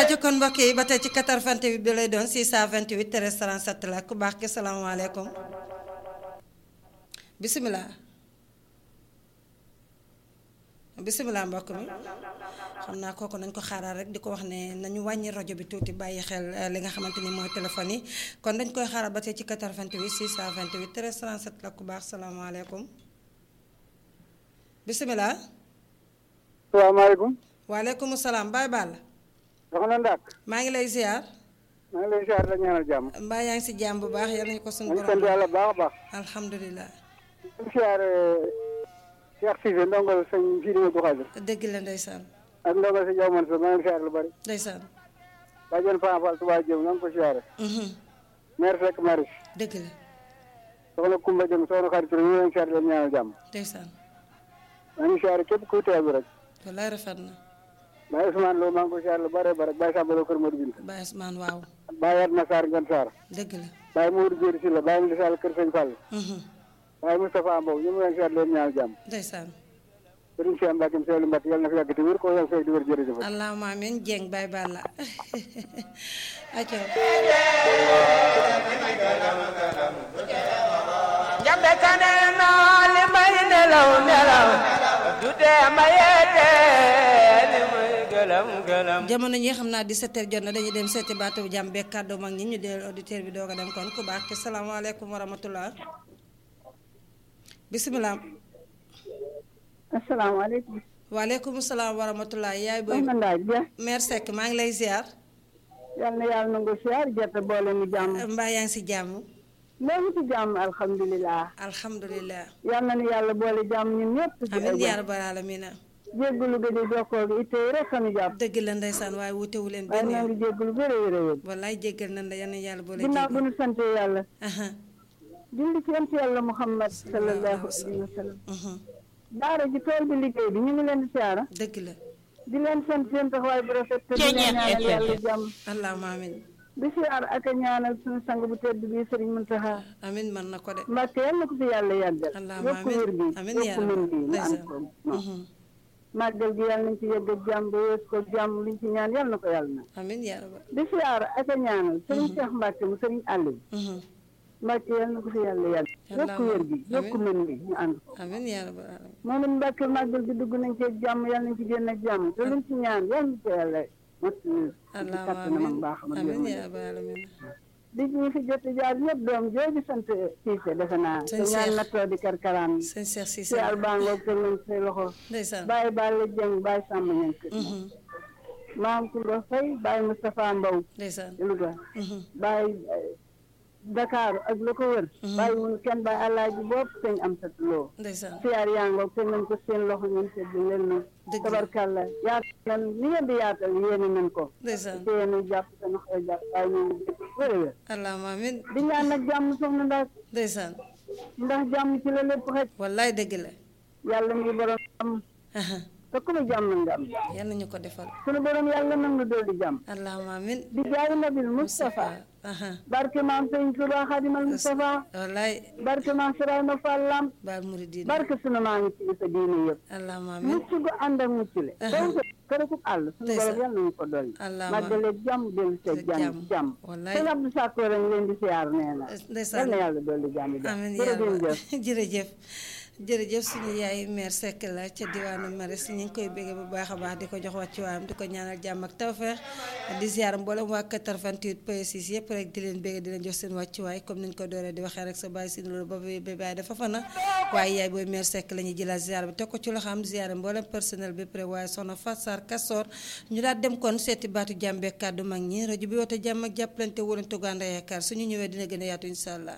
ajo kon mbokk yi ba tey ci 88 bi lay doon 628 13 37 la ku baax ki salaamaaleykum bisimilah bisimilah mbokk mi xam naa kooku nañ ko xaaral rek di ko wax ne nañu wàññi rajo bi tuuti bàyyi xel li nga xamante ni mooy téléphone yi kon dañ koy xaaral ba tey ci 88 628 13 37 la ku baax salaamaaleykum bisimilah. salaamaaleykum. waaleykum salaam Baye Balla. soxna Ndak. maa ngi lay ziar. maa ngi lay ziar la ñaanal jàmm. mbaa yaa ngi si jàmm bu baax yal nañu ko suñu maa ngi sant yàlla baax a baax. alhamdulilah. di ziar Cheikh Cissé ndongal sëñ Sidi Modou Khadir. dëgg la ndeysaan. ak ndongal si Diaw Mansour maa ngi ziar lu bari. ndeysaan. Badiane Fane Fall Touba Diop maa ngi ko ziare. maire Seck Maris. dëgg la. soxna Koumba Diop soxna Khady Touré ñu ngi leen ziar la ñaanal jàmm. ndeysaan. maa ngi ziar képp kuy teew bi rek. wallaay rafet na. Baye Ousmane Lo maa ngi ko ziar lu bari bari Baye Samba Lo Kër Modou Binta. Baye Ousmane waaw. Baye Yatma Sarr Ngane Sarr. dëgg la. Baye Mourou Diéry Sylla Baye Moussa Sall Kër Sëñ Fall. Baye Moustapha Mbow ñu ngi leen ziar leen ñaanal jàmm. ndeysaan. sëriñ Cheikh Mbacke Seydou Mbacke yàlla na fi yàgg te wér ko yàlla fekk di wér jërëjëf. allahumma amiin Dieng Baye Balla. aco jambe kane noo li may nelaw nelaw du tee ma yeete li may gëlëm gëlëm jamono ñi xam naa 17h jot na dañuy dem seeti baatu jàmm beeg kàddu mag ñi ñu deel auditeur bi doog a dem kon ku baax ki salaamaaleykum wa rahmatullah bisimilah. asalaamaaleykum. waaleykum salaam wa rahmatullah yaay booy. soxna Ndaaj Dia. mère Seck maa ngi lay ziar. yal na yàlla nangu ziar jot a boole mu jàmm. mbaa yaa ngi si jàmm. léegi ci jàmm alhamdulilah. alhamdulilah. yal na nu yàlla boole jàmm ñun ñëpp. ci amiin ay yaa rabbal aalamiina. jéggalu ga di jokkoo gi itte yi rek sanu jàpp. dëgg la ndeysaan waaye wutewu leen waaye benn ñoo yoon. ngi jéggalu bëre wér a wér. wallaay jéggal nañ la yal na yàlla boole ginnaaw bu jéggal. nu sante yàlla. aha julli ci yonent yàlla Muhammad sallallahu alayhi wa sallam. daara ji tool bi liggéey bi ñu ngi leen di siyaara. dëgg la. di leen sant seen taxawaay bu rafet. te di leen ñaanal yàlla jàmm. allahumma amiin. di siyaar ak a ñaanal suñu sang bu tedd bi Sëriñ Muntaxa. amiin man na ko de. Mbàkke yal na ko fi yàlla yàggal. allahumma yokku amiin wér bi amiin yaa yokku mën bi mu ànd ndeysaan. ko moom. màggal gi yàlla nañ ci yegg ak jàmm ba wees ko jàmm liñ ci ñaan yàlla na ko yàlla na. amiin yaa rabbal. di siyaar ak a ñaanal Sëriñ Cheikh Mbàkke mu Sëriñ Aliou. Mbàkke yàlla na ko fi yàlla yàggal. yokku wér bi yokku mën bi ñu ànd ko. amiin yaa rabbal aalamiin. moom it Mbàkke màggal gi dugg nañ ci ak jàmm yàlla nañ ci génn ak jàmm te luñ ci ñaan yàlla na ko yàlla mot ci allahumma kattanam ak amiin baaxam ak amiin yërmande. yaa rabbal aalamiin. di ñu fi jot jaar ñëpp doom jooju sant Cissé defe naa. Sëñ te ñaan Cheikh. nattoo di karkaraan. sëñ Cheikh si Cissé. albango kër nañ say loxo. ndeysaan. bàyyi Balla Dieng bàyyi Samba Niang kër. Mhm. maam Koumba Faye bàyyi Moustapha Mbow. ndeysaan. Louga. Mhm. bàyyi eh, Dakar ak lu ko wër. bàyyi wun kenn bàyyi Alaaji bopp sëñ am sa loo. ndeysaan. siyaar yango teg nañ ko seen loxo ñun sedd leen na. Dëgg la. tabarkàlla yaatal nañ ni ngeen di yaatal yéene nañ ko. ndeysaan. te yéen a jàpp sa nax a jàpp waaye ñu ngi dégg wér a wér. allahumma amiin di ñaan nag jàmm soxna ndax ndeysaan. ndax jàmm ci la lépp xëj. wallaay dëgg la. yàlla mi borom am aha te ku mu jàmm nga am yal nañu ko defal. sunu borom yàlla nag nu dool di jàmm allahumma amiin. di jaay nabil Moustapha aha barke maam sëñ Tuba xadimal Moustapha wallaay barke maam Sirayma Fall Lam baal muridin. barke sunu maa ngi ci sa diine yëpp allahumma amiin. mucc gu ànd ak mucc le donc kër ku àll sunu Ndeysaan. borom yàlla nañu ko dolli Allahumma. màggaleeg jàmm dellu see Sa jàmm jàmm. jàmm Wallaay. sëñ Abdou Sakko rek leen di siyaar nee na ndeysaan. yal na yàlla dolli jàmm jàmm amiin jërëjëf yàlla jërëjëf jërëjëf suñu yaay mère Seck la ca diwaanu Maris ñu ngi koy béggee bu baax a baax di ko jox wàccuwaayam di ko ñaanal jàmm ak tawfeex di ziar mboolem waa 88 point 6 yëpp rek di leen béggee di leen jox seen wàccuwaay comme niñ ko dooree di waxee rek sa bàyyi si loolu ba ba bàyyi dafa fana waaye yaay booy mère Seck la ñuy jëlaat ziar bi teg ko ci loxoom ziar mboolem personnel bi pré waaye soxna Fassar Kassor ñu daal dem kon seeti baatu jàmbe kàddu mag ñi rajo bi woote jàmm ak jàppalante wóolante gànda yaakaar suñu ñëwee dina gën a yaatu incha allah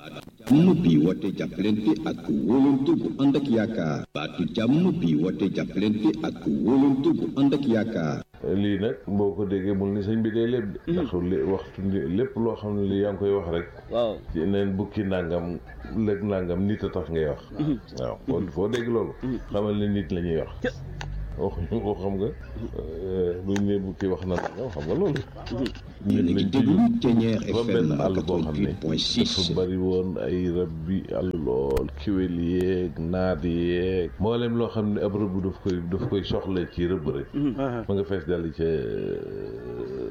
jàmm bi woote jàppalante ak wóolante bu ànd ak yaakaar baatu jàmm bi woote jàppalante ak wóolante bu ànd ak yaakaar lii nag boo ko déggee mul ni sëñ bi day lépp de ndax li waxtu ni lépp loo xam ne li yaa ngi koy wax rek waaw ci neen bukki nangam lëg nangam nit a tax ngay wax waaw foo foo dégg loolu xamal ne nit la ñuy wax waxuñu ko xam nga buñ ne bukki wax na nangam xam nga loolu yéen a ngi déglu Ténière dafa FM benn àll boo xam ne 88.6 dafa bari woon ay rab bi àll lool kiwél yeeg naat yeeg mboolem loo xam ne ab rëbb daf koy daf koy soxla ci rëbb rek ma nga fees dal ca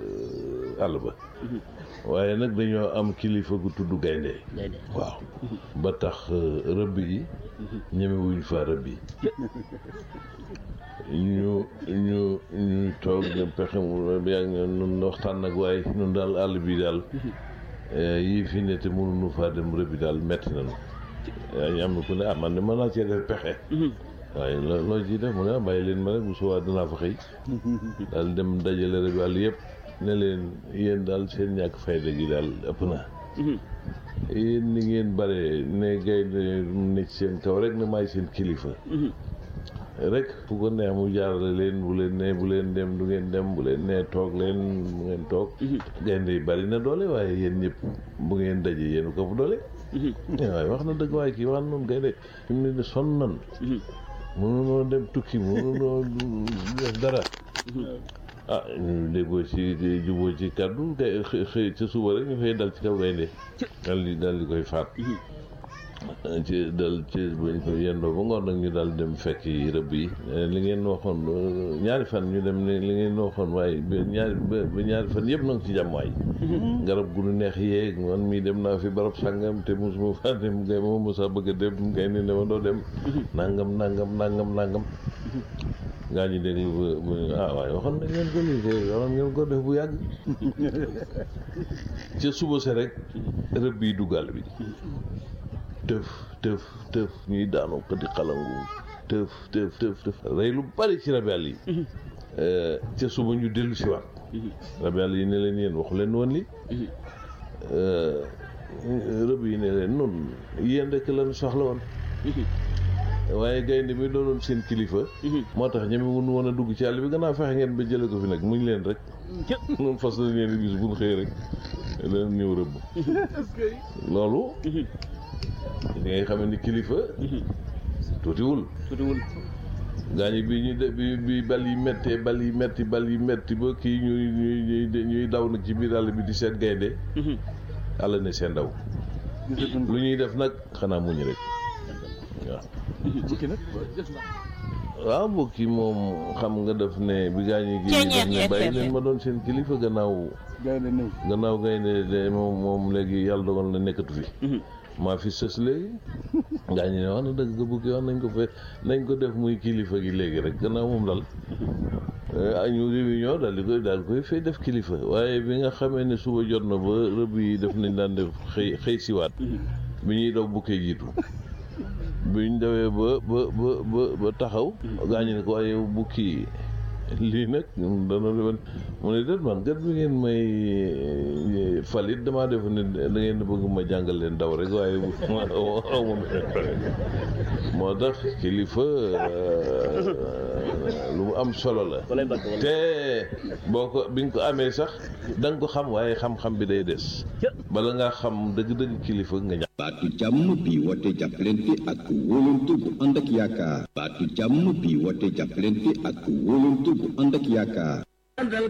àll ba waaye nag dañoo am kilifa gu tudd gaynde waaw ba tax rëbb yi ñemewuñ fa rëbb yi ñu ñu ñu toog ne pexe mu yaa ngi nun waxtaan nag waaye nun daal àll bi daal yii fi ne te mënuñu faa dem rëbbi daal metti nañu yaa ñu am na ku ne ah man de mën naa cee def pexe waaye loo loo ciy def mu ne ah bàyyi leen ma rek bu subaa dinaa fa xëy daal dem dajale rëbbi àll yëpp ne leen yéen daal seen ñàkk fayda gi daal ëpp na yéen ni ngeen bare ne gaynde ne ci seen kaw rek ne maay seen kilifa rek fu ko neex mu jaarale leen bu leen ne bu leen dem du ngeen dem bu leen ne toog leen bu ngeen toog gaynde yi bari na doole waaye yéen ñëpp bu ngeen daje yéen ko fu doole waaye wax na dëgg waaye kii wax noonu gaynde fi mu ne ni sonn nan mënunoo dem tukki mënunoo def dara ah ñu déggoo ci juboo ci kàddu kay xëy ca suba rek ñu fay dal ci kaw gaynde dal di dal di koy faat ci dal ci buñ ko yendoo ba ngoon nag ñu daal dem fekk yi rëbb yi li ngeen waxoon ñaari fan ñu dem ne li ngeen waxoon waaye ba ñaari ba ñaari fan yëpp na nga ci jàmm waay garab gu nu neex yeeg man mii dem naa fi barab sàngam te mosuma faa dem ngay ma mosa bëgg a dem ngay ne dama doo dem nangam nangam nangam nangam gaa ñi dégg ba ah waaye waxoon nañ leen ko lii te waxoon ngeen ko def bu yàgg ca suba se rek rëbb yi duggal bi tëf tëf tëf ñuy daanu ko di xalangu tëf tëf tëf tëf rey lu bari ci rabel yi ca suba ñu dellu si waat rabel yi ne leen yéen waxu leen woon li rëbb yi ne leen nun yéen rek lañu soxla woon waaye gaynde mi doonoon seen kilifa moo tax ñeme wun woon a dugg ci àll bi gannaaw fexe ngeen ba jële ko fi nag muñ leen rek noonu fas la ngeen di gis bu ñu xëy rek leen ñëw rëbb loolu li ngay xam ni kilifa tuutiwul tuutiwul gaañi bi ñu de bi bi bal yi méttee bal yi métti bal yi métti ba kii ñuy ñuy ñuy daw nag ci biir àll bi di seet gaynde àll ne seen daw lu ñuy def nag xanaa muñ rek waaw waaw mbokki moom xam nga def ne bi gaañi gi def ne bàyyi leen ma doon seen kilifa gannaaw gannaaw gaynde de moom moom léegi yàlla dogal na nekkatu fi maa fi sës léegi ngaa ñu ne wax na dëgg nga bukki wax nañ ko fe nañ ko def muy kilifa gi léegi rek gannaaw moom dal ñu réunion daal di koy daal koy fay def kilifa waaye bi nga xamee ne suba jot na ba rëbb yi def nañ daan def xëy xëy siwaat bi ñuy daw bukkee jiitu biñ dawee ba ba ba ba ba taxaw gaañu ne ko waaye bukki lii nag dana defoon mu ne déet man gat bi ngeen may falit damaa def ne da ngeen bëgg ma jàngal leen daw rek waaye aw ma moo tax kilifa lu mu am solo la te boo ko bi nga ko amee sax da nga ko xam waaye xam-xam bi day des bala ngaa xam dëgg-dëgg kilifa nga ñàkk baatu jàmm bi woote jàppalante ak wóolante bu ànd ak yaakaar baatu jàmm bi woote jàppalante ak wóolante bu ànd ak yaakaar